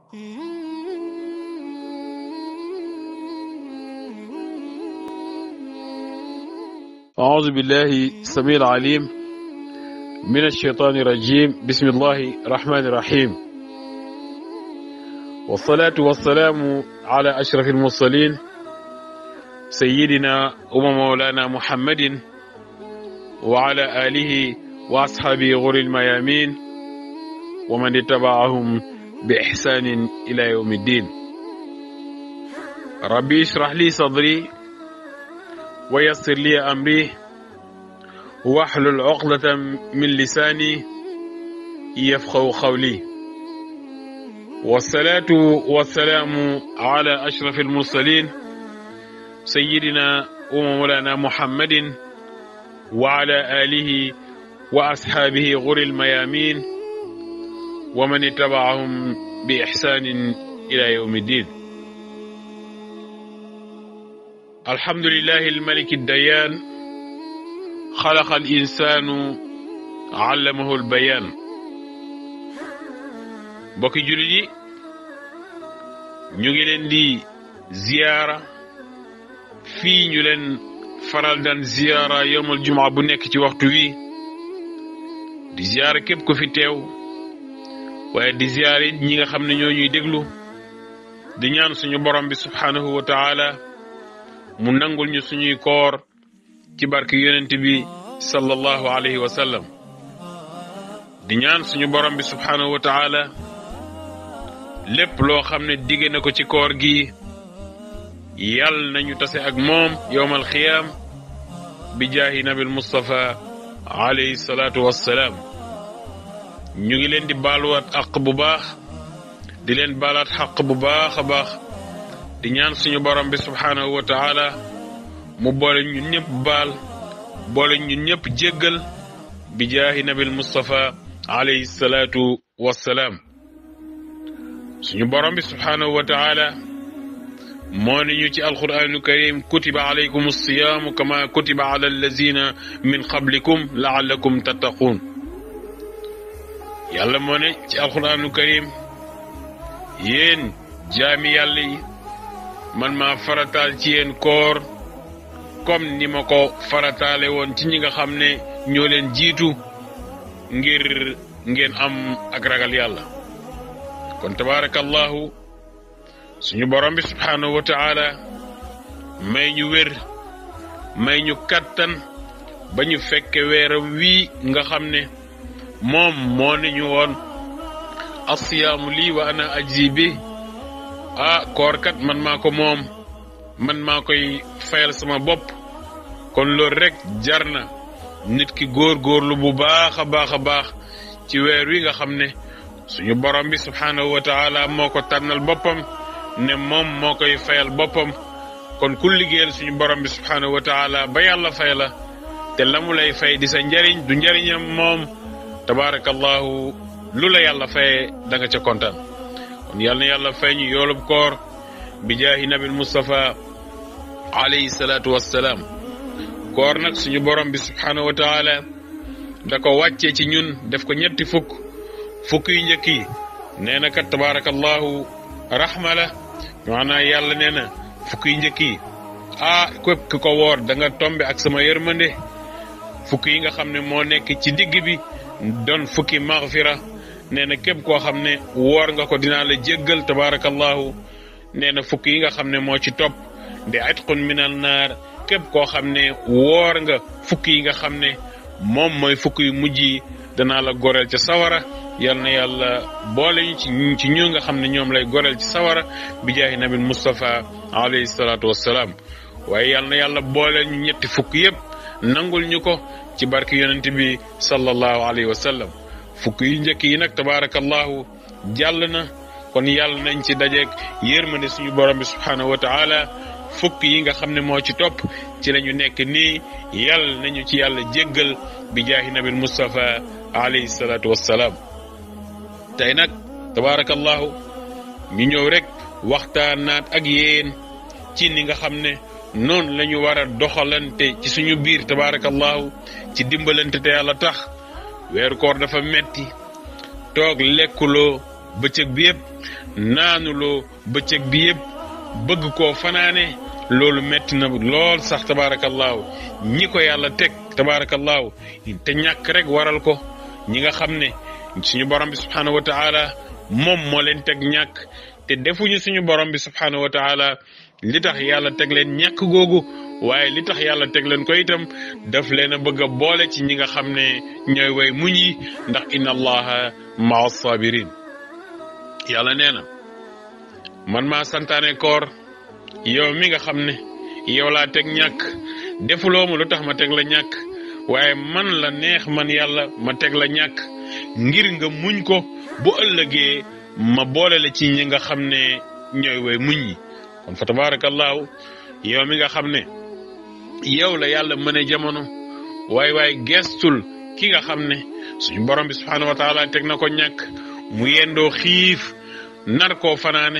أعوذ بالله السميع العليم من الشيطان الرجيم بسم الله الرحمن الرحيم والصلاة والسلام على أشرف المرسلين سيدنا ومولانا محمد وعلى آله وأصحابه غر الميامين ومن اتبعهم بإحسان إلى يوم الدين ربي اشرح لي صدري ويسر لي أمري واحلل عقدة من لساني يفقه قولي والصلاة والسلام على أشرف المرسلين سيدنا ومولانا محمد وعلى آله وأصحابه غر الميامين ومن اتبعهم بإحسان إلى يوم الدين الحمد لله الملك الديان خلق الإنسان علمه البيان bokki jullit yi ñu ngi leen di ziyaara fii ñu leen faral daan ziyaara yowmal jumaa bu nekk ci waxtu wi di ziyaara képp ku fi teew waaye di ziyaara it ñi nga xam ne ñoo ñuy déglu di ñaan suñu borom bi subhaanahu wa taala mu nangul ñu suñuy koor ci barke yonent bi sallallahu alayhi wa sallam di ñaan suñu borom bi subhaanahu wa taala lépp loo xam ne digge na ko ci koor gi yàlla nañu tase ak moom yowmal xiyaam bi jaahi nabil Mustafa alayhi salaatu wassalaam ñu ngi leen di baaluwaat àq bu baax di leen baalaat xaq bu baax a baax di ñaan suñu borom bi subhaanahu wa taala mu boole ñun ñëpp baal boole ñun ñëpp jéggal bi jaahi nabil Mustafa alayhi salaatu wassalaam suñu borom bi subhaanahu wa taala moo ni ñu ci alquranu karim kutiba alaykum alsiyaamu kama kutiba ala allazina min qablikum laallakum tattaquun yàlla moo ne ci alquranu karim yéen jaami yàlla yi man maa farataal ci yéen koor comme ni ma ko farataale woon ci ñi nga xam ne ñoo leen jiitu ngir ngeen am ak ragal yàlla kon tabaarakallahu suñu borom bi subhaanahu wa taala may ñu wér may ñu kattan ba ñu fekke weeram wii nga xam ne moom moo ni ñu woon asiyaamu lii wa ana ajzi bi ah koor kat man maa ko moom man maa koy fayal sama bopp kon loolu rek jar na nit ki góor-góorlu bu baax a baax a baax ci weer wi nga xam ne suñu borom bi subhaanahu wa taala moo ko tànnal boppam ne moom moo koy fayal boppam kon ku liggéeyal suñu borom bi subhaanahu wa taala ba yàlla fay la te la mu lay fay di sa njariñ du njariñam moom tabaarakallahu lu la yàlla faye da nga ca kontaan kon yal na yàlla fay ñu yoolub koor bi jaahi nabil Mustafa alayhi salaatu wassalaam koor nag suñu borom bi subhaanahu wa taala da ko wàccee ci ñun def ko ñetti fukk fukk yu njëkk yi nee na kat tabaarakallahu rahma la maanaam yàlla nee na fukk yu njëkk yi ah képp ku ko woor da nga tombe ak sama yërmande fukk yi nga xam ne moo nekk ci digg bi doon fukki maghfira nee na képp koo xam ne woor nga ko dinaa la jéggal tabaarakallahu nee na fukk yi nga xam ne moo ci topp di atqun minal naar képp koo xam ne woor nga fukk yi nga xam ne moom mooy fukk yu mujj yi danaa la goreel ca sawara yal na yàlla boole ñu ci ci ñu nga xam ne ñoom lay goreel ci sawara bi jaahi nabil Mustafa alayhi salaatu wassalaam waaye yal na yàlla boole ñu ñetti fukk yépp nangul ñu ko ci barke yonent bi sallallahu alayhi wa sallam fukk yu njëkk yi nag tabaarakallahu jàll na kon yàlla nañ ci dajeeg yërmande suñu borom bi subhaanahu wa taala fukk yi nga xam ne moo ci topp ci la ñu nekk nii yàlla nañu ci yàlla jéggal bi jaahi nabil Mustafa alayhi salaatu wassalaam tey nag tabaarakallahu ñu ñëw rek waxtaanaat ak yéen ci ni nga xam ne noonu la ñu war a doxalante ci suñu biir tabaarakallahu ci dimbalante te yàlla tax weeru koor dafa metti toog lekkuloo bëccëg bi yëpp naanuloo bëccëg bi yëpp bëgg koo fanaane loolu metti na lool sax tabaarakallaahu ñi ko yàlla teg tabaarakallaahu te ñàkk rek waral ko ñi nga xam ne suñu borom bi subhaanahu wa taala moom moo leen teg ñàkk te defuñu suñu borom bi subhaanahu wa taala li tax yàlla teg leen ñàkk googu waaye li tax yàlla teg leen ko itam daf leen a bëgg a boole ci ñi nga xam ne ñooy way muñ yi ndax inna allaha maa sabirin yàlla nee na man maa santaane koor yow mi nga xam ne yow laa teg ñàkk defuloo ma lu tax ma teg la ñàkk waaye man la neex man yàlla ma teg la ñàkk ngir nga muñ ko bu ëllëgee ma boole la ci ñi nga xam ne ñooy way muñ yi kon fa tabarakallahu yow mi nga xam ne yow la yàlla mën a jamono waaye waaye gestul ki nga xam ne suñu borom bi subhaanahu wa taala teg na ko ñàkk mu yendoo xiif nar koo fanaane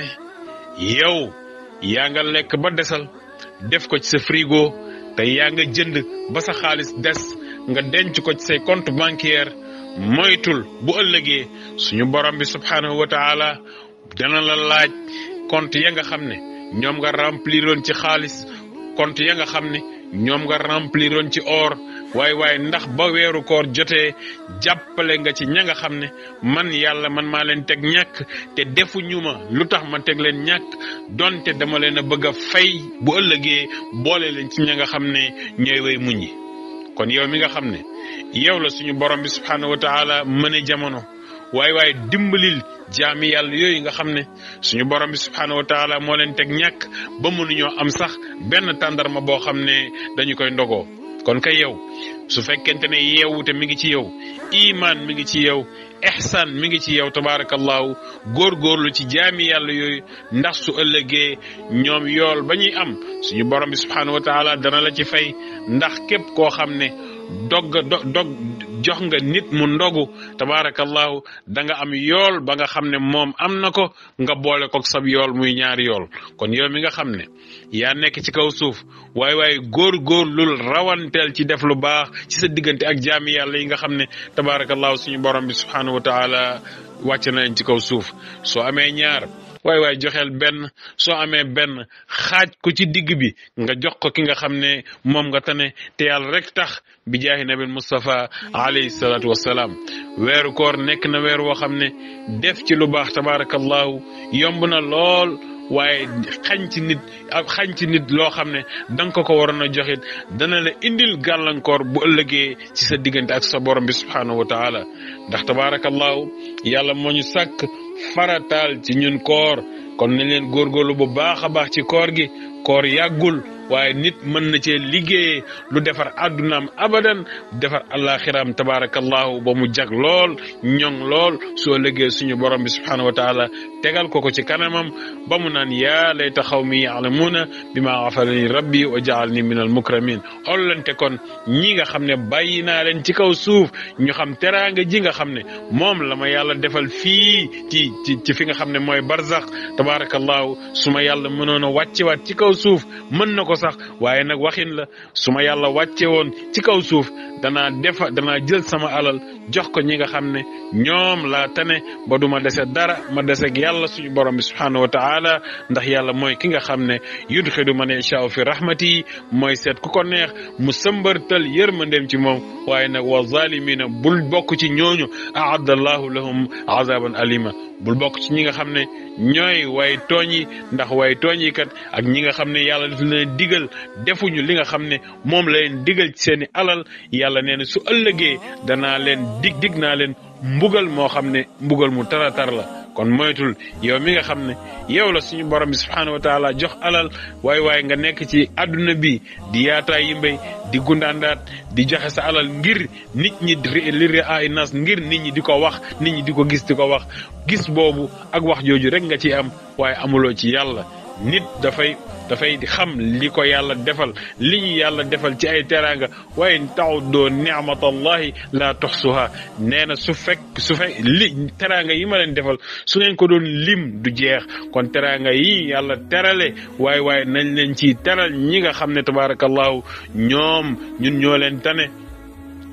yow yaa nga lekk ba desal def ko ci sa frigo te yaa nga jënd ba sa xaalis des nga denc ko ci say compte bancaire moytul bu ëllëgee suñu borom bi subhaanahu wa taala dana la laaj compte ya nga xam ne ñoom nga rempliroon ci xaalis compte ya nga xam ne ñoom nga rempliroon ci or waaye waaye ndax ba weeru koor jotee jàppale nga ci ña nga xam ne man yàlla man maa leen teg ñàkk te defuñu ma lu tax ma teg leen ñàkk donte dama leen a bëgg a fay bu ëllëgee boole leen ci ña nga xam ne ñooy way muñ yi kon yow mi nga xam ne yow la suñu borom bi subhaanahu wa taala mëne jamono waaye waaye dimbalil jaami yàlla yooyu nga xam ne suñu borom bi subhaanahu wa taala moo leen teg ñàkk ba mënuñoo am sax benn tàndarma boo xam ne dañu koy ndogoo kon kay yow su fekkente ne yeewute mi ngi ci yow iman mi ngi ci yow ihsan mi ngi ci yow tabaarakallahu góorgóorlu ci jaami yàlla yooyu ndax su ëllëgee ñoom yool ba ñuy am suñu borom bi subhaanahu wa taala dana la ci fay ndax képp koo xam ne dog dog jox nga nit mu ndogu tabaarakallahu da nga am yool ba nga xam ne moom am na ko nga boole ko sab yool muy ñaari yool kon yow mi nga xam ne yaa nekk ci kaw suuf waaye waaye góor-góorlul rawanteel ci def lu baax ci sa diggante ak jaami yàlla yi nga xam ne tabaarakallahu suñu borom bi subhaanahu wa taala wàcc na leen ci kaw suuf soo amee ñaar waaye waaye joxeel benn soo amee benn xaaj ko ci digg bi nga jox ko ki nga xam ne moom nga tane te yàlla rek tax bi jaahi nabil Mustafa alayhi salaatu wassalaam weeru koor nekk na weer woo xam ne def ci lu baax tabaarakallahu yomb na lool waaye xañ ci nit ak xañ ci nit loo xam ne da nga ko ko waroon a joxit dana la indil gàllankoor bu ëllëgee ci sa diggante ak sa borom bi subhaanahu wa taala ndax tabaarakallahu yàlla moo ñu sàkk farataal ci ñun koor kon nañ leen góorgóorlu bu baax a baax ci koor gi koor yàggul waaye nit mën na cee liggéeyee lu defar àddunaam abadan defar alaxiraam tabaarakallahu ba mu jag lool ñoŋ lool soo liggéey suñu borom bi subhaanahu wa taala tegal ko ko ci kanamam ba mu naan yaa layta xawmi yaalamuuna bi ma gafalani rabbi wa jaalni min al mukramin ollante kon ñi nga xam ne bàyyi naa leen ci kaw suuf ñu xam teraanga ji nga xam ne moom la ma yàlla defal fii ci ci ci fi nga xam ne mooy barzax tabaarakallahu su ma yàlla mënoon a wàccewaat ci kaw suuf mën na ko sax waaye nag waxin la su ma yàlla wàcce woon ci kaw suuf danaa defa danaa jël sama alal jox ko ñi nga xam ne ñoom laa tane ba du ma dese dara ma deseeg yàlla suñu borom bi subhaanahu wa taala ndax yàlla mooy ki nga xam ne yudxilu man yashaau fi rahmati mooy seet ku ko neex mu sëmbartal yërmandeem ci moom waaye nag wa zalimina bul bokk ci ñooñu aadda allahu lahum azaban alima bul bokk ci ñi nga xam ne ñooy way tooñ yi ndax way tooñ yi kat ak ñi nga xam ne yàlla daf leen digal defuñu li nga xam ne moom la leen digal ci seeni alal yàlla nee na su ëllëgee danaa leen dig dig naa leen mbugal moo xam ne mbugal mu tara tar la kon moytul yow mi nga xam ne yow la suñu borom bi subhaanahu wa taala jox alal waaye waaye nga nekk ci àdduna bi di yaataa yi mbéy di gundaandaat di joxe sa alal ngir nit ñi li ri ay nas ngir nit ñi di ko wax nit ñi di ko gis di ko wax gis boobu ak wax jooju rek nga ci am waaye amuloo ci yàlla nit dafay dafay xam li ko yàlla defal li ñu yàlla defal ci ay teraanga waaye ta'uddu ni'matallahi la tuhsuha nee na su fekk su fekk li teraanga yi ma leen defal su ngeen ko doon lim du jeex kon teraanga yi yàlla terale waaye waaye nañ leen ci teral ñi nga xam ne tabaarakallahu ñoom ñun ñoo leen tane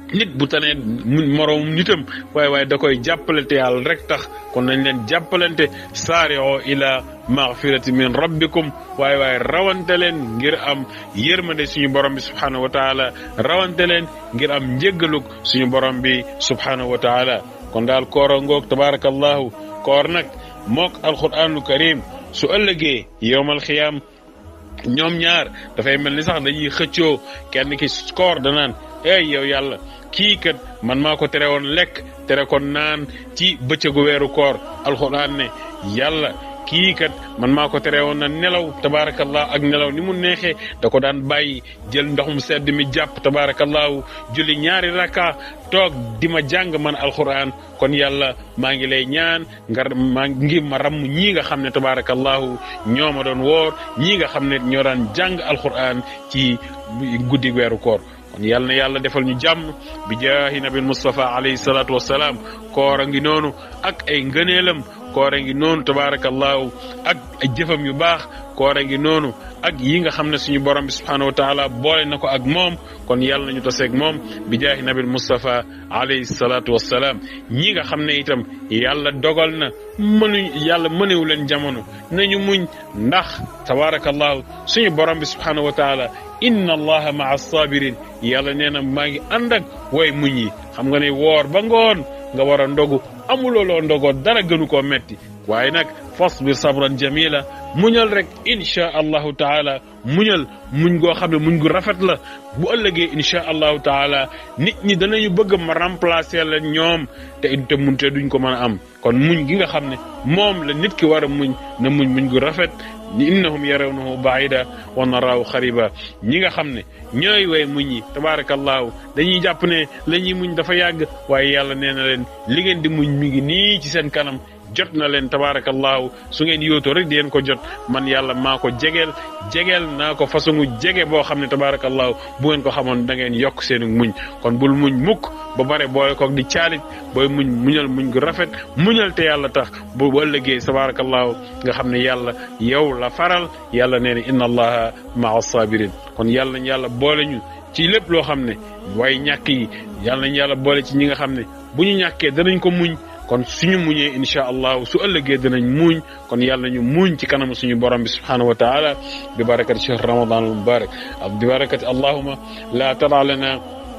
nit bu tanee moroom nitam waaye waaye da koy jàppale te yàlla rek tax kon nañ leen jàppalante saari'u ila maghfirati min rabbikum waaye waaye rawante leen ngir am yërmande suñu borom bi subhanahu wa taala rawante leen ngir am njéggalug suñu borom bi subhanahu wa taala kon daal koora ngoog tabarakallahu koor nag mook alquranul karim su ëllëgee yowmal xiyaam ñoom ñaar dafay mel ni sax dañuy xëccoo kenn ki koor danaan ey yow yàlla kii kat man maa ko tere woon lekk tere ko naan ci bëccëgu weeru koor alxuraan ne yàlla kii kat man maa ko tere woon na nelaw tabaarakallah ak nelaw ni mu neexee da ko daan bàyyi jël ndox mu sedd mi jàpp tabaarakallahu julli ñaari rakka toog di ma jàng man alxuraan kon yàlla maa ngi lay ñaan ngar maa ngi ma ramm ñii nga xam ne tabaarakallahu ñoo ma doon woor ñii nga xam ne ñoo daan jàng alxuraan ci guddi weeru koor kon yàlla na yàlla defal ñu jàmm bi jaahi nabi Mustafa alayhi salaatu wassalaam koor a ngi noonu ak ay ngëneelam koor a ngi noonu tabaarakallahu ak ay jëfam yu baax koor a ngi noonu ak yi nga xam ne suñu borom bi subhanahu wa taala boole na ko ak moom kon yàlla nañu taseeg moom bi jaahi nabil Mustafa alayhi salaatu wassalaam ñi nga xam ne itam yàlla dogal na mënuñ yàlla mënewu leen jamono nañu muñ ndax tabaarakallahu suñu borom bi subhanahu wa taala inna allaha maa sabirin yàlla nee na maa ngi ànd ak way muñ yi xam nga ne woor ba ngoon nga war a ndogu amuloo loo ndogoo dara gënu koo metti waaye nag fasbir sabran jamila muñal rek inchaa allahu taala muñal muñ goo xam ne muñ gu rafet la bu ëllëgee inchaa allahu taala nit ñi danañu bëgg ma remplacer la ñoom te te mun te duñ ko mën a am kon muñ gi nga xam ne moom la nit ki war a muñ na muñ muñ gu rafet innahum yarawnahu baida wa naraahu xariba ñi nga xam ne ñooy way muñ yi tabarakallahu dañuy jàpp ne la ñuy muñ dafa yàgg waaye yàlla nee na leen li ngeen di muñ mi ngi nii ci seen kanam jot na leen tabarakallahu su ngeen yootoo rek di ngeen ko jot man yàlla maa ko jegeel jegeel naa ko façon jege boo xam ne tabarakallahu bu ngeen ko xamoon da ngeen yokk seenu muñ kon bul muñ mukk ba bare boole koog di caalit booy muñ muñal muñ gu rafet muñal te yàlla tax bu bu ëllëgee tabarakallahu nga xam ne yàlla yow la faral yàlla nee na inna allaha maa sabirin kon yàlla nañ yàlla boole ñu ci lépp loo xam ne waaye ñàkk yi yàlla nañ yàlla boole ci ñi nga xam ne bu ñu ñàkkee danañ ko muñ kon suñu muñee insha allahu su ëllëgee dinañ muñ kon yàlla ñu muñ ci kanam suñu borom bi subhanahu wa taala bi barakati shahr ramadan al mubarak bi barakati allahuma la tara lana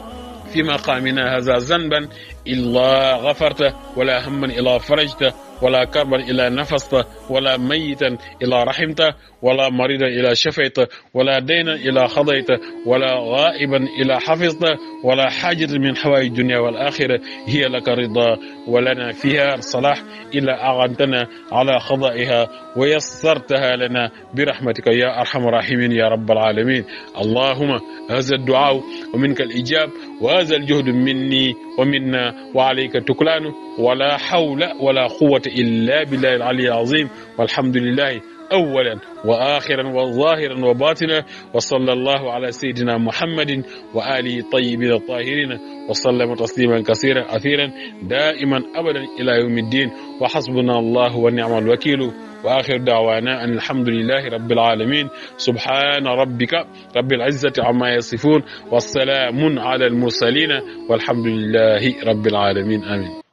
في مقامنا هذا ذنبا إلا غفرته ولا هما إلا فرجته ولا كربا إلا نفسته ولا ميتا إلا رحمته ولا مريضا إلا شفيته ولا دينا إلا خضيته ولا غائبا إلا حفظته ولا حاجة من حوائج الدنيا والآخرة هي لك رضا ولنا فيها صلاح إلا أعنتنا على خضائها ويسرتها لنا برحمتك يا أرحم الراحمين يا رب العالمين اللهم هذا الدعاء ومنك الإجاب وهذا الجهد مني ومنا وعليك تكلان ولا حول ولا قوة إلا بالله العلي العظيم والحمد لله أولا وآخرا وظاهرا وباطنا وصلى الله على سيدنا محمد وآله الطيبين الطاهرين وسلم تسليما كثيرا أثيرا دائما أبدا إلى يوم الدين وحسبنا الله ونعم الوكيل وآخر دعوانا أن الحمد لله رب العالمين سبحان ربك رب العزة عما يصفون والسلام على المرسلين والحمد لله رب العالمين آمين